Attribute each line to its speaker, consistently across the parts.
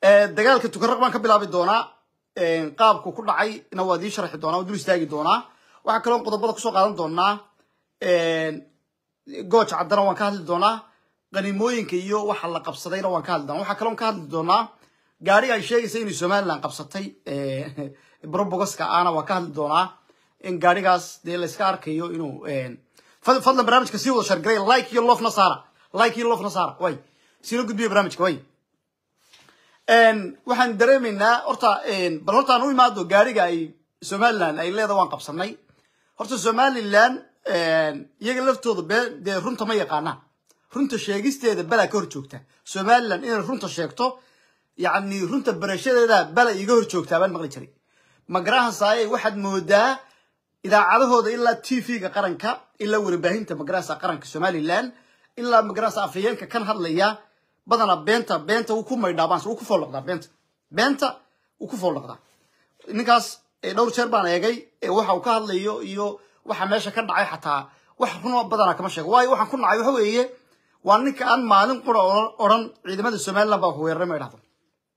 Speaker 1: dagaalka tukaraq baan ka bilaabi doonaa qaabku ku dhacay na waa dii sharxi doonaa waa dul istaagi doonaa waxaa kaloo qodobada kusoo qaadan doonaa gooj caddana waan ka hadli doonaa qaniimooyinka iyo waxa la qabsadayna waan ka hadli doonaa waxaa kaloo ka hadli doonaa gaari ay sheegaysa inay somaliland qabsatay brobogaska ahna waan ka hadli doonaa in gaarigaas dee la iska arkayo inuu fadlan barnaamijka sii wada shargaray like iyo lofna saara like iyo lofna saara way siina gudbiya barnaamijka way waxaan dareemaynaa horta bal horta aan u imaado gaariga ay somaliland ay leedahay waan qabsanay horta somaliland iyaga laftooda be dee runta ma yaqaanaan runta sheegisteeda balaa ka hor joogta somaliland inay runta sheegto yacni runta barashadeeda bala iga hor joogtaa baan maqli jiray magarahan saaye waxaad moodaa idaacadahooda ilaa t v-ga qaranka ilaa warbaahinta magarasa qaranka somaliland ilaa magarasa afhayeenka kan hadlaya badanaa beenta beenta wuu ku maydhaabaan wuu ku foolnoqdaa beenta beenta wuu ku foolnoqdaa ninkaas dhowr jeer baan eegay waxa uu ka hadlayo iyo waxa meesha ka dhacay xataa wax run badanaa kama sheego waayo waxaan ku nacay waxa weeye waa ninka aan maalin qura odhan ciidamada somaliland baa ku weeraray ma idhahdo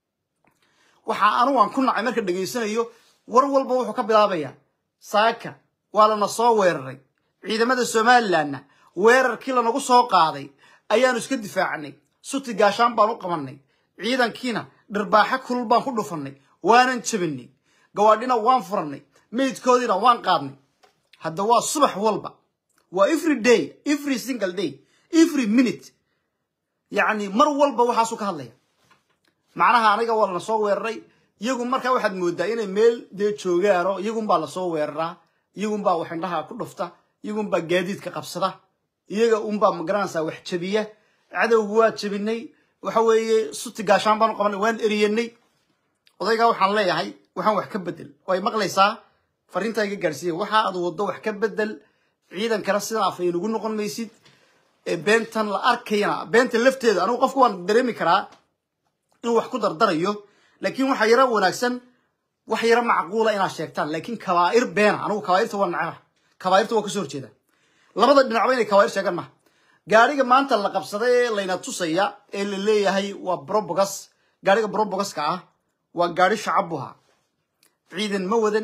Speaker 1: waxa anigu aan ku nacay marka dhegaysanayo war walba wuxuu ka bilaabayaa saaka waa lana soo weeraray ciidamada somalilandna weerarkii lanagu soo qaaday ayaanu iska difaacnay suti gaashaan baan u qabanay ciidankiina dhirbaaxo kulul baan ku dhufanay waanan jabinay gawaadhina waan furanay meydkoodiina waan qaadnay hadda waa subax walba waa every day every single day every minute yacni mar walba waxaasuu ka hadlaya macnaha aniga waa lana soo weeraray iyagu markaa waxaad moodaa inay meel dee joogaano iyagunbaa lasoo weeraraa iyagunbaa wax indhaha ku dhufta iyagunbaa gaadiidka qabsada iyaga unbaa magaranaysaa wax jabiya cadowgu waa jabinay waxa weeye suti gaashaan baan u qabanay waan eriyanay odaygaa waxaan leeyahay waxaan wax ka bedel way maqlaysaa fariintaa iga gaadhsiiya waxa aad waddo wax ka bedel ciidankana sidan af ay nagu noqon maysid beentan la arkayana beenta lafteeda anigu qofku waan dareemi karaa inuu wax ku dardarayo laakiin waxaa yaro wanaagsan wax yaro macquula inaad sheegtaan laakiin kabaa'ir beena anigu kabaa'irta waa naceba kabaa'irta waa kasoo horjeeda labada dhinacba inay kabaa'ir sheegaan maha gaariga maanta la qabsaday ee layna tusaya ee la leeyahay waa brobogas gaariga brobogaska ah waa gaari shacab buha ciidan ma wadan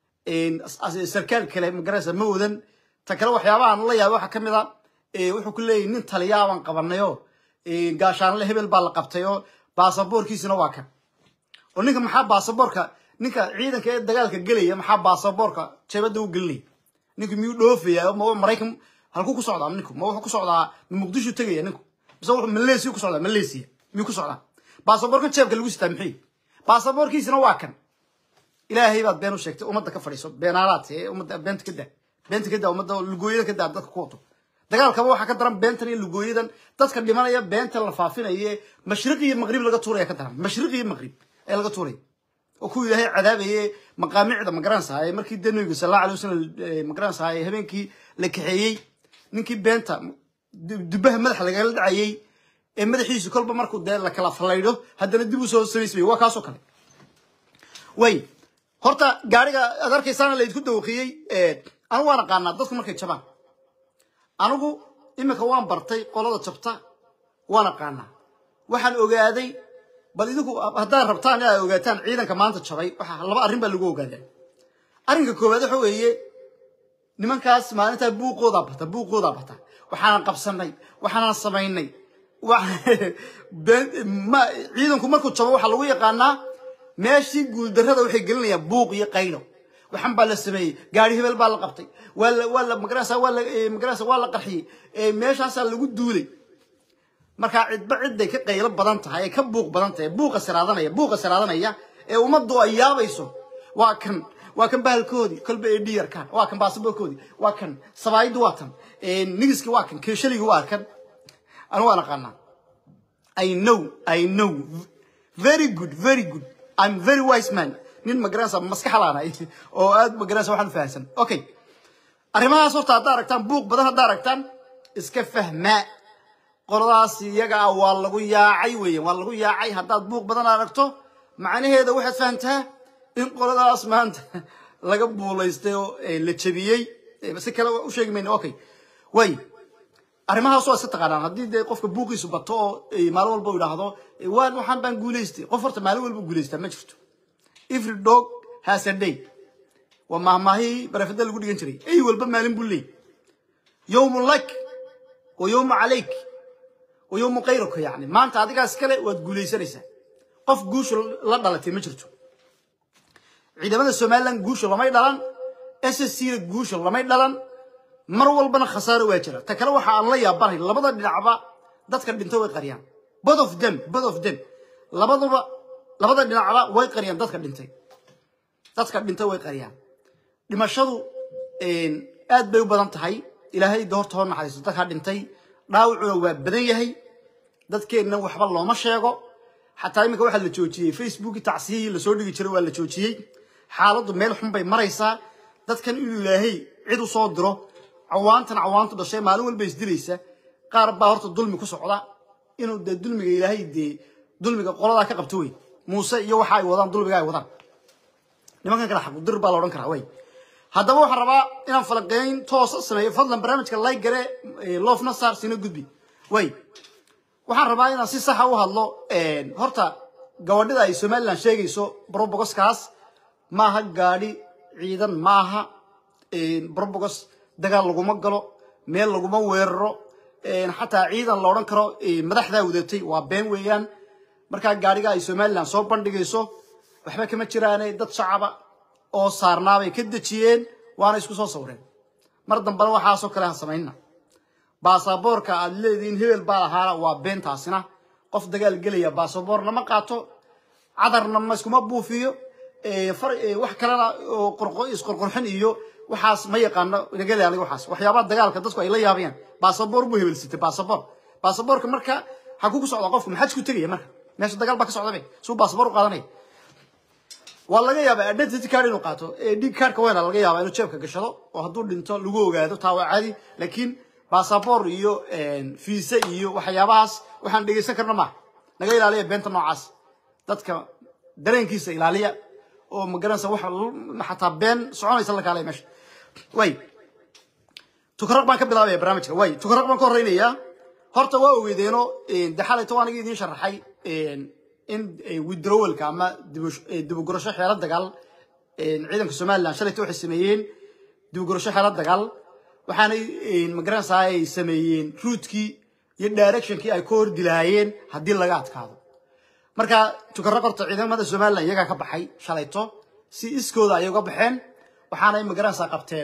Speaker 1: sarkaal kale magaraysa ma wadan ta kale waxyaabahan la yaabay waxaa ka mid a wuxuu ku leeyahy nin taliyaabaan qabanayoo gaashaanle hebel baa la qabtayoo baasaboorkiisina waa kan oo ninka maxaa baasaboorka ninka ciidanka ee dagaalka gelaya maxaa baasaboorka jeebada u gelinaya ninku miyuu dhoofaya ma maraykan halkuu ku socdaa ninku ma wuxuu ku socdaa ma muqdisho tegaya ninku mise wuxuu malaysia ku socdaa malaysia miyuu ku socdaa baasaboorka jeebka lagu sitaa maxay baasaboorkiisina waa kan ilaahay baad been u sheegtay ummadda ka fadhiiso beenaalaad ee ummadda beenta ka daa beenta ka daa ummadda lugooyada ka daa dadka ku wato dagaalkaba waxaa ka daran beentan iyo lugooyadan dadka dhimanaya beenta la faafinaya mashriq iyo maqrib laga tuuraya ka daran mashriq iyo maqrib ee laga tuuraya oo kuwa ilaahay cadaabaye maqaamicda magaranaysahay markii dee nabiga sal alla alay wasalam magaranaysahay habeenkii la kaxeeyey ninkii beenta dubaha madaxa lagala dhacayey ee madaxiisu kolba markuu dee la kala fallaydho haddana dib u soo samaysmay waa kaasoo kale way horta gaariga aad arkaysaana laydku dawaqiyey anigu waan aqaanaa dadku markay jabaan anigu iminka waan bartay qolada jabta waan aqaanaa waxaan ogaaday bal idinku haddaad rabtaan inaad ogaataan ciidanka maanta jabay waxa laba arrin baa lagu ogaadaa arrinka koowaad waxa weeye nimankaas maalintaa buuqoodaa bata buuqoodaa bata waxaanan qabsanay waxaanan samaynay ciidanku markuu jabo waxaa lagu yaqaanaa meeshii guuldarrada waxay gelinayaan buuq iyo qaylo waxan baa la sameeyey gaari hebel baa la qabtay waa la waa la magarasa waa la magarasa waa la qarxiyey meeshaasaa lagu duulay markaa cidba cidday ka qaylo badan tahay ee ka buuq badan tahay buuqa saraadanaya buuqa saraadanaya ee ummaddu ay yaabayso waa kan waa kan bahalkoodii kolba ee dhiyarkan waa kan baasaboorkoodii waa kan sabaayaddu waa tan nigiski waa kan keeshaligi waa kan anu waan aqaanaa i know i know very good very good i'm very wise man nin magaranaysa maskax laanahay oo aad magaranaysa waxaan fahamsan okay arrimahaas horta haddaa aragtaan buuq badan haddaa aragtaan iska fahmaa qoladaas iyaga ah waa lagu yaacay weeyaan waa lagu yaacay haddaad buuq badan aragto macnaheeda waxaad fahamtaa in qoladaas maanta laga buulaystay oo la jebiyey si kale u sheegi mayno okay way arrimahaas waa iska taqaanaan haddii dee qofka buuqiisu bato oo maalin walba u idhaahdo waan waxaan baan guulaystay qof horta maalin walba guulaystaa ma jirto every dog has a day waa mahmaahii barafada lagu dhigan jiray ey walba maalin buu leey yowmun lak wa yowmu calayk wa yowmu kayruka yani maanta adigaa iskale waad guulaysanaysaa qof guusha la dhalatay ma jirto ciidamada somaliland guusha lamay dhalan s s c da guusha lamay dhalan mar walbana khasaaro waa jira ta kale waxa aan la yaabanahay labada dhinacba dadka dhinta way qariyaan both of them both of them labaduba labada dhinacba way qariyaan dadka dhintay dadka dhintay way qariyaan dhimashadu aad bay u badan tahay ilaahay doorta hor naxariisto dadka dhintay dhaawacuna waa badan yahay dadkeenna waxba looma sheego xataa iminka waxaa la joojiyey facebooki tacsiyihii lasoo dhigi jiray waa la joojiyey xaaladdu meel xun bay maraysaa dadkan inuu ilaahay cid u soo diro cawaantan cawaantu dhashay maalin walba isdilaysa qaar baa horta dulmi ku socda inuu dee dulmiga ilaahay dee dulmiga qoladaa ka qabto wey muuse iyo waxa ay wadaan dulmiga ay wadaan nimankan kale xaqudir baa la odhan karaa way haddaba waxaan rabaa inaan falaqeyn toosa sameeyo fadlan barnaamijka like gare loofna saar sina gudbi way waxaan rabaa inaan si saxa u hadlo horta gabadhida ay somaliland sheegayso brobogoskaas maaha gaadhi ciidan maaha brobogos dagaal laguma galo meel laguma weeraro xataa ciidan la odhan karo madaxdaa wadatay waa been weeyaan markaa gaadhiga ay somaliland soo bandhigayso waxba kama jiraane dad shacaba oo saarnaabay ka dejiyeen waana isku soo sawreen mar dambena waxaasoo kale ha samaynna baasaboorka aad leedihiin hebel baa lahaana waa beentaasina qof dagaal gelaya baasaboorna ma qaato cadarna ma iskuma buufiyo wax kalena oo isqorqorxin iyo waxaas ma yaqaano nagale aniga waxaas waxyaabaha dagaalka dadku ay la yaabayaan baasaboor buu hebelsitay baasaboor baasaboorka marka xaguu ku socdaa qofku maxaa isku tegaya marka meesha dagaal baa ka socdabe suu baasaboor u qaadanaya waa laga yaabaa identity card inuu qaato dig cardka weyna laga yaabaa inuu jeebka gashado oo hadduu dhinto lagu ogaado taa waa caadi laakiin baasaboor iyo fiisa iyo waxyaabahaas waxaan dhegaysan karna maaha naga ilaaliya beenta noocaas dadka dareenkiisa ilaaliya oo magaranaysa wax xataa been soconaysa la kaalaya meesha way tukaraq baan ka bilaabaya barnaamijka way tukaraq baan ka horeynayaa horta waa ogeydeeno de xalayto aniga idiin sharaxay in withdrawalka ama dibugurasho xeelo dagaal ciidanka somaliland shalayta waxay sameeyeen dibugurasho xeelo dagaal waxaanay magaranaysaa ay sameeyeen ruutkii iyo directionkii ay ka hordi lahaayeen haddii laga adkaado marka tukaraq horta ciidamada somaliland iyagaa ka baxay shalayto si iskooda ayay uga baxeen waxaanay magaranaysaa qabteen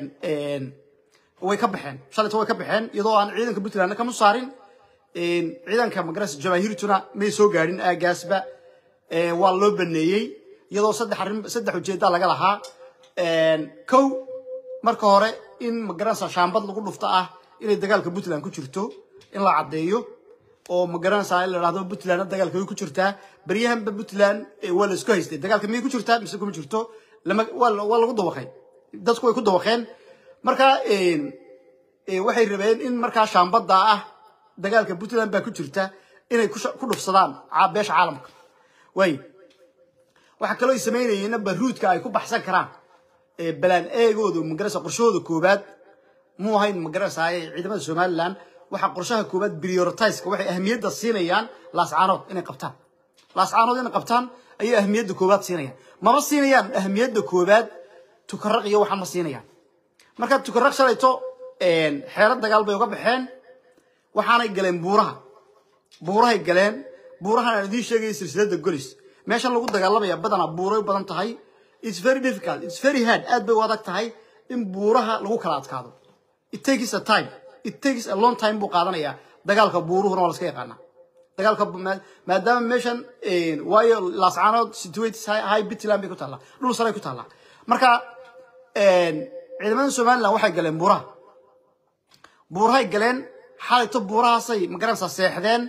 Speaker 1: way ka baxeen shalayto way ka baxeen iyadoo aan ciidanka puntlandna kama saarin ciidanka magaranaysa jamaahiirtuna may soo gaadhin aagaasba waa loo baneeyey iyadoo saddex arrin saddex ujeedda laga lahaa kow marka hore in magaranaysa shaambad lagu dhufto ah inay dagaalka puntland ku jirto in la caddeeyo oo magaranaysaa in la dhahdo puntlandna dagaalka way ku jirtaa baryahanba puntland waa la isku haystay dagaalka miyay ku jirtaa mise kuma jirto lama waa lagu dawaqay dadku way ku dawaqeen marka waxay rabeen in markaa shaambadda ah dagaalka puntland baa ku jirta inay ku dhufsadaan beesha caalamka way waxaa kaloo ay samaynayeenna baruudka ay ku baxsan karaan balaan eegooda magarasa qorshahooda koobaad muu ahayn magarasaaye ciidamada somaliland waxaa qorshaha koobaad prioritiska waxay ahmiyadda siinayaan laascaanood inay qabtaan laascaanood inay qabtaan ayay ahmiyadda koobaad siinayaan mama siinayaan ahmiyadda koobaad tukaraq iyo waxaan ma siinayaan marka tukaraq shalayto xeelo dagaal bay uga baxeen waxaanay galeen buuraha buurahay galeen buurahan aan idiin sheegaya silsilada golis meeshan lagu dagaalamaya badanaa buuray u badan tahay it's very difficult it's very hard aad bay u adag tahay in buuraha lagu kala adkaado it takes a time it takes a long time buu qaadanayaa dagaalka buuruhuna waa la iska yaqaanaa dagaalka maadaama meeshan waayo laascaanood situates high bitland bay ku taallaa dhul saray ku taallaa marka ciidamada somaliland waxay galeen buuraha buurahay galeen xalayto buurahaasay magaranaysaa seexdeen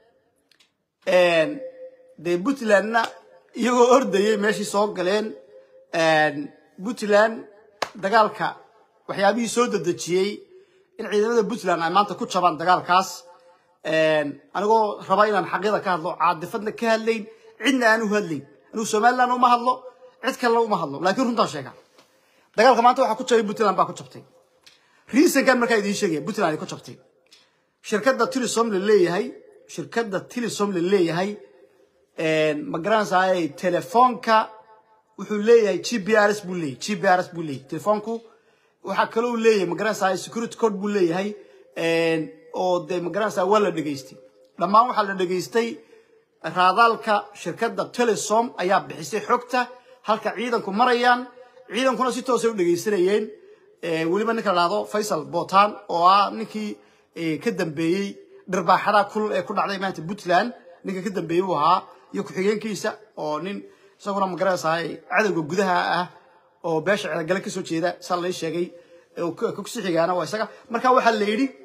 Speaker 1: dee puntlandna iyagoo ordayay meeshii soo galeen puntland dagaalka waxyaabihii soo dedejiyey in ciidamada puntland ay maanta ku jabaan dagaalkaas anigoo raba inaan xaqyada ka hadlo caadifadna ka hadlayn cidna aan u hadlayn anigu somaliland uma hadlo cid kalena uma hadlo laakiin runtaan sheega dagaalka maanta waxaa ku jabay puntland baa ku jabtay reasonkan markaa idiin sheegaya puntland ay ku jabtay shirkadda tilisom la leeyahay shirkadda tilisom la leeyahay ma garanaysaay telefoonka wuxuu leeyahay g p r s buu leeyahay g p r s buu leeyahay telefoonku waxaa kaloo leeyahay ma garanaysaay security code buu leeyahay oo dee ma garanaysaa waa la dhegaystay dhammaan waxaa la dhegaystay raadaalka shirkadda telesom ayaa bixisay xogta halka ciidanku marayaan ciidankuna si toosay u dhegaysanayeen weliba ninka la dhahdo faysal botan oo ah ninkii ka dambeeyey dhirbaaxada kulul ee ku dhacday maanta puntland ninka ka dambeeyey buu ahaa iyo ku-xigeenkiisa oo nin isaguna ma garanaysaay cadowga gudaha ah oo beesha ceelgale kasoo jeeda saa lai sheegay kusi xigaana waa isaga marka waxaa la yidhi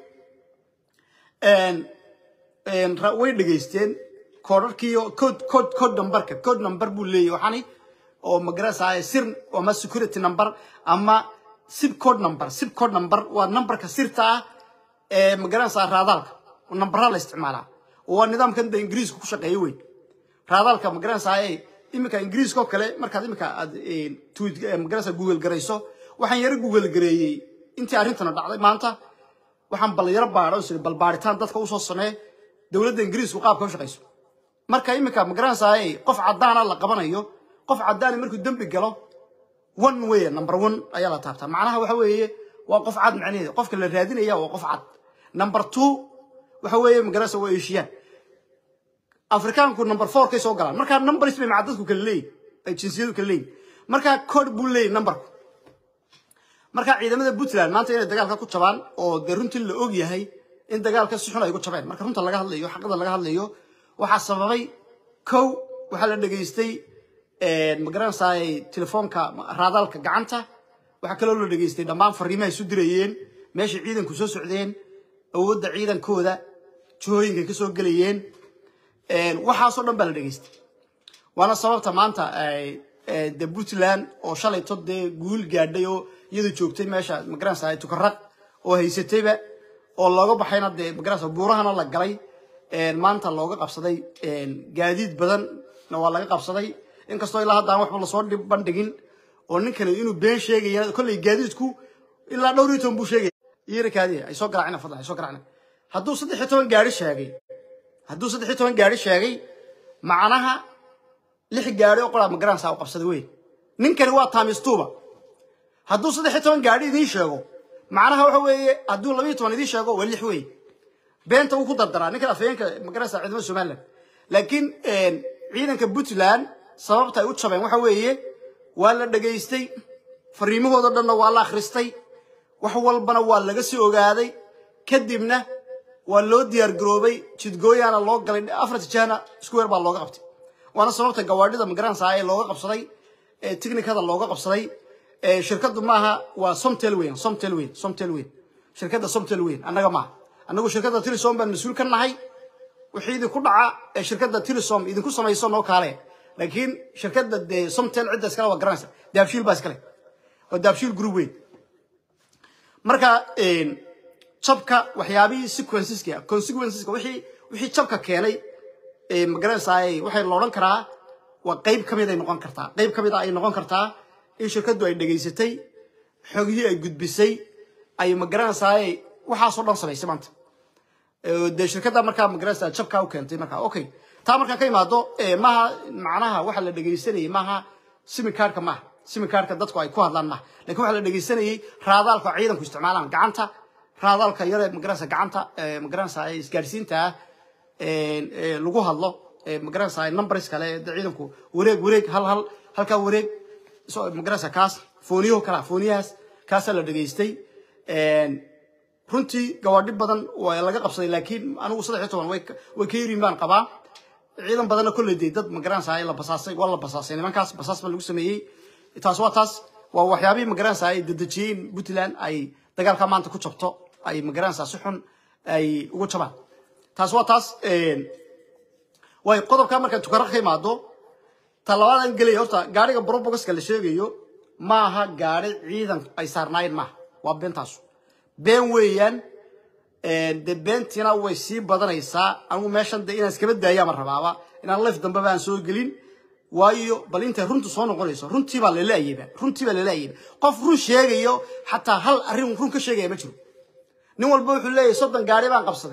Speaker 1: way dhegaysteen koodharkii code code code numberka code number buu leeyahy waxani oo ma garanaysaay sir ama security number ama sib code number sib code number waa numberka sirta ah ee ma garanaysaa raadaalka numberaa la isticmaalaa waa nidaamkan de ingiriiska ku shaqeeya wey raadaalka ma garanaysaay iminka ingiriiska oo kale markaad iminka aad tweet ma garanaysaa google garayso waxaan yaro google gareeyey intii arrintana dhacday maanta waxaan bal yaro baadho sida bal baaritaan dadka usoo samee dowladda ingiriisku qaabka u shaqayso marka iminka ma garanaysaay qof caddaana la qabanayo qof caddaani markuu dembi galo one way number one ayaa la taabtaa macnaha waxa weeye waa qof cad macnaheeda qofka la raadinaya waa qof cad number two waxa weeye ma garanaysa waa eeshiyaan afrikaanku number four kay soo galaan markaa numbers bay macadadku kala leeyihin ay jinsiyadu kala leeyihin markaa code buu leeyahy numberku marka ciidamada puntland maanta inay dagaalka ku jabaan oo dee runtii la og yahay in dagaalka si xun ay ku jabeen marka runta laga hadlayo xaqada laga hadlayo waxaa sababay kow waxaa la dhegaystay ma garanaysaay telefoonka raadaalka gacanta waxaa kaloo la dhegaystay dhammaan fariimaha isu dirayeen meeshay ciidanku soo socdeen awoodda ciidankooda jihooyinkay ka soo gelayeen waxaasoo dhan baa la dhegaystay waana sababta maanta de puntland oo shalayto dee guul gaadhay oo iyadu joogtay meesha magaranaysa tukaraq oo haysatayba oo looga baxayna dee magaranaysa buurahana la galay maanta looga qabsaday gaadiid badanna waa laga qabsaday inkastoo ilaa haddaan waxba lasoo bandhigin oo ninkani inuu been sheegaya kolley gaadiidku ilaa dhowr iyo toban buu sheegaya iyarakaadi ay soo garaacina fadlan ay soo garaacina hadduu saddex iyo toban gaari sheegay hadduu saddex iyo toban gaari sheegay macnaha lix gaari oo qolaa magaranaysa u qabsaday wey ninkani waa taamistuuba hadduu saddex iyo toban gaari idiin sheego macnaha waxa weeye hadduu laba iyo toban idiin sheego waa lix wey beenta wuu ku dardaraa ninkan afhayeenka magaranaysa ciidamada somaliland laakiin ciidanka puntland sababta ay u jabeen waxa weeye waa la dhegaystay fariimahooda dhanna waa la akhristay wax walbana waa laga sii ogaaday kadibna waa loo diyaar garoobay jidgooyaana loo galay afarta jahna square baa looga qabtay waana sababta gawaadhida magaranaysa ee looga qabsaday ee tiknikada looga qabsaday shirkadu maaha waa somtel weyn somtel weyn somtel weyn shirkadda somtel weyn annaga maaha annagu shirkadda tilisom baan mas-uul ka nahay wixii idinku dhaca ee shirkadda tilisom idinku samayso noo kaale laakiin shirkadda dee somtel cidda iskale waa garanaysa daabshiil baa iskale waa daabshiil group weyn marka jabka waxyaabihii sequenceska consequenceska wixii wixii jabka keenay magaranaysaay waxay la odhan karaa waa qayb ka mid ay noqon kartaa qayb ka mid a ay noqon kartaa in shirkaddu ay dhegaysatay xogihii ay gudbisay ay magaranaysaay waxaasoo dhan samaysay maanta dee shirkadda markaa magaranaysaa jabkaa u keentay markaa okay taa markaan ka imaado maha macnaha waxa la dhegaysanayay maaha simikaarka maaha simikaarka dadku ay ku hadlaan maaha lakin waxa la dhegaysanayay raadaalka ciidanku isticmaalaan gacanta raadaalka yare magaranaysa gacanta magaranaysa isgaadhsiinta ah lagu hadlo magaranaysa numbers kale de ciidanku wareeg wareeg hal hal halkaa wareeg magaranaysa kaas fooniyaho kala fooniyahaas kaasaa la dhegaystay runtii gawaadhi badan waa laga qabsaday laakiin anigu saddex iyo toban way ka yirin baan qabaa ciidan badanna kolley dee dad magaranaysa la basaasay waa la basaasay nimankaas basaas baa lagu sameeyey taas waa taas waa waxyaabihii magaranaysa ay dedejiyeen puntland ay dagaalka maanta ku jabto ay magaranaysa si xun ay ugu jabaan taas waa taas way qodobka markaa tukara ka imaado talabaadan gelaya horta gaariga brobogaska la sheegayo maaha gaari ciidan ay saarnaayeen maaha waa beentaasu been weeyaan de beentiina way sii badanaysaa anigu meeshan de inaan iskaba daayaama rabaaba inaan lef dambe baan soo gelin waayo bal intay runtu soo noqonayso runtii baa lalaayaba runtii baa lalaayaba qof run sheegayo xataa hal arrin run ka sheegaya ma jiro nin walba wuxuu leeyahay soddon gaari baan qabsaday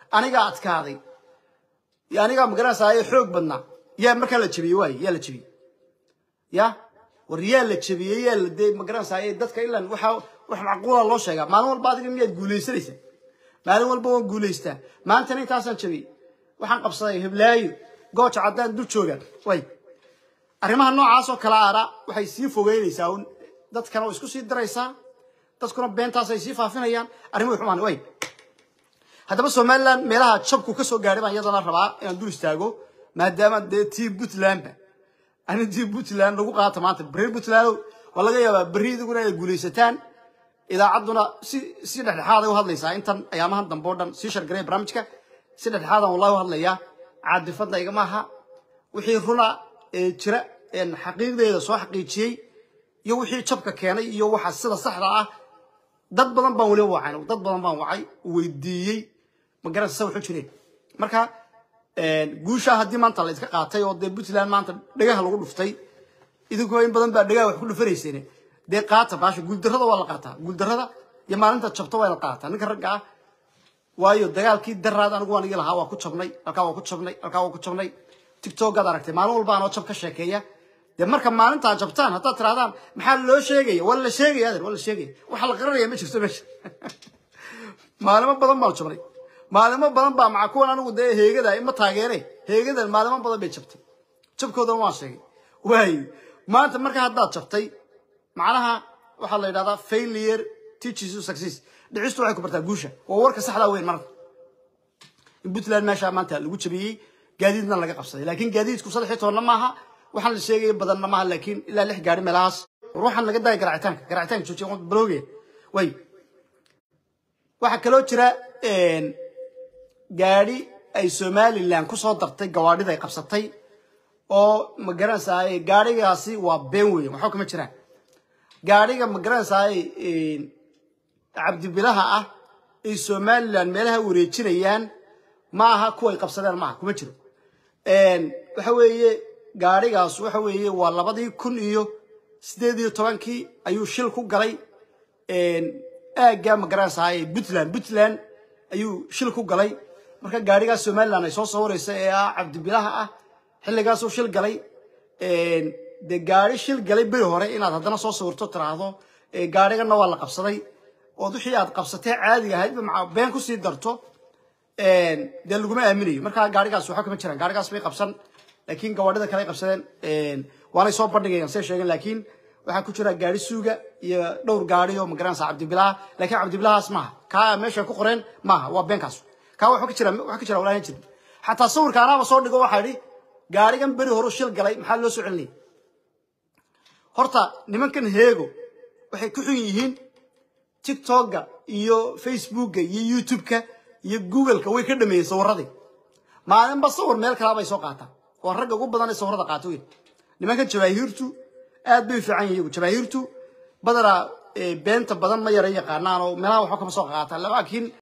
Speaker 1: anigaa adkaaday iyo anigaa magaranaysaye xoog badnaa yaa markaa la jebiyey waay yaa la jebiyey ya war yaa la jebiyey yaa la dee magaranaysaye dadka ilan waxa wax macquula loo sheegaa maalin walba adiga miyaad guulaysanaysaa maalin walba waan guulaystaa maantana intaasaan jebiyey waxaan qabsaday heblaayo gooja caddaan dul joogaan way arrimaha noocaas oo kale aana waxay sii fogeynaysaa un dadkana way isku sii daraysaa dadkuna beentaas ay sii faafinayaan arrimuhu xumaan way haddaba somaliland meelaha jabku ka soo gaadhay baan iyadana rabaa inaan dul istaago maadaama dee tii puntlandba ani tii puntland lagu qaata maanta beri puntland waa laga yaabaa berri idiguna inay guulaysataan idaacadduna si si dhexdhexaaday u hadlaysaa intan ayaamahan dambe o dhan sii shargaray barnaamijka si dhexdhexaadan wallahi u hadlayaa caadifadna igama aha wixii runa ee jira een xaqiiqdeeda soo xaqiijiyey iyo wixii jabka keenay iyo waxa sida saxda ah dad badan baan weliba wacay dad badan baan wacay weydiiyey ma garanaysa wuxuu jireen marka guushaa haddii maanta la iska qaatay oo dee puntland maanta dhagaha lagu dhuftay idinkoo in badan baa dhagaha wax ku dhufanayseen dee qaata baasha guuldarrada waa la qaataa guuldarrada iyo maalinta jabta waa la qaataa ninka ragga ah waayo dagaalkii daraad anigu waan igi lahaa waa ku jabnay halkaa waa ku jabnay halkaa waa ku jabnay tictokaad aragtay maalin walba anoo jab ka sheekeeya dee marka maalintaa jabtaan haddaad tirahdaan maxaa loo sheegaya waa la sheegaya adeer waa la sheegaya waxa la qaranaya ma jirto meesha maalimo badan baan jabnay maalimo badan baa maca kuwan anigu dee heegada ima taageere heegadan maalimo badan bay jabtay jabkoodana waan sheegay waayo maanta marka haddaad jabtay macnaha waxaa la yidhahdaa failure teaches you success dhicistu waxay ku bartaa guusha waa warka saxdaa weyn marka in puntland meeshaa maanta lagu jabiyey gaadiidna laga qabsaday laakiin gaadiidku saddex iyo tobanna maaha waxaan la sheegaya badanna maaha laakiin ilaa lix gaari meelahaas ruuxan laga daaya garacitaanka garacitaanka joojiya balooge way waxaa kaloo jira gaadhi ay somaliland kusoo dartay gawaadhida ay qabsatay oo ma garanaysaay gaadhigaasi waa been weyn waxba kama jiraan gaadhiga ma garanaysaay cabdibilaha ah ay somaliland meelaha wareejinayaan ma aha kuway qabsadeen maaha kuma jiro waxa weeye gaadhigaas waxa weeye waa labadii kun iyo sideed iyo tobankii ayuu shil ku galay aagga ma garanaysaay puntland puntland ayuu shil ku galay marka gaadhigaas somaliland ay soo sawiraysa ee ah cabdibilaha ah xilligaasuu shil galay dee gaadhi shil galay beri hore inaad haddana soo sawirto tiraahdo gaadhigana waa la qabsaday ood wixii aad qabsatee caadiga ahayd maca been kusii darto dee laguma aaminayo marka gaadhigaas waxa kama jiraan gaadhigaas bay qabsan laakiin gawaadhida kale ay qabsadeen waanay soo bandhigayaan say sheegeen laakiin waxaa ku jira gaari suuga iyo dhowr gaari oo magaranaysa cabdibilaha laakiin cabdibilahaas maaha kaa meesha ku qoreen maaha waa beenkaas kaa waxa ka jira waxa ka jira walaahan jirin xataa sawirka anaaba soo dhigo waxaa idhi gaarigan beri hore shil galay maxaa loo soo celinaya horta nimankan heego waxay ku xun yihiin tiktoka iyo facebooka iyo youtubeka iyo googleka way ka dhameeyeen sawiradii maalinba sawir meel kalaa bay soo qaataan waa ragga ugu badan ee sawirada qaata weyn nimankan jabaahiirtu aad bay u fiican yihin iyagu jabaahiirtu badanaa beenta badan ma yara yaqaanaan oo meelaha waxba kama soo qaataan laakiin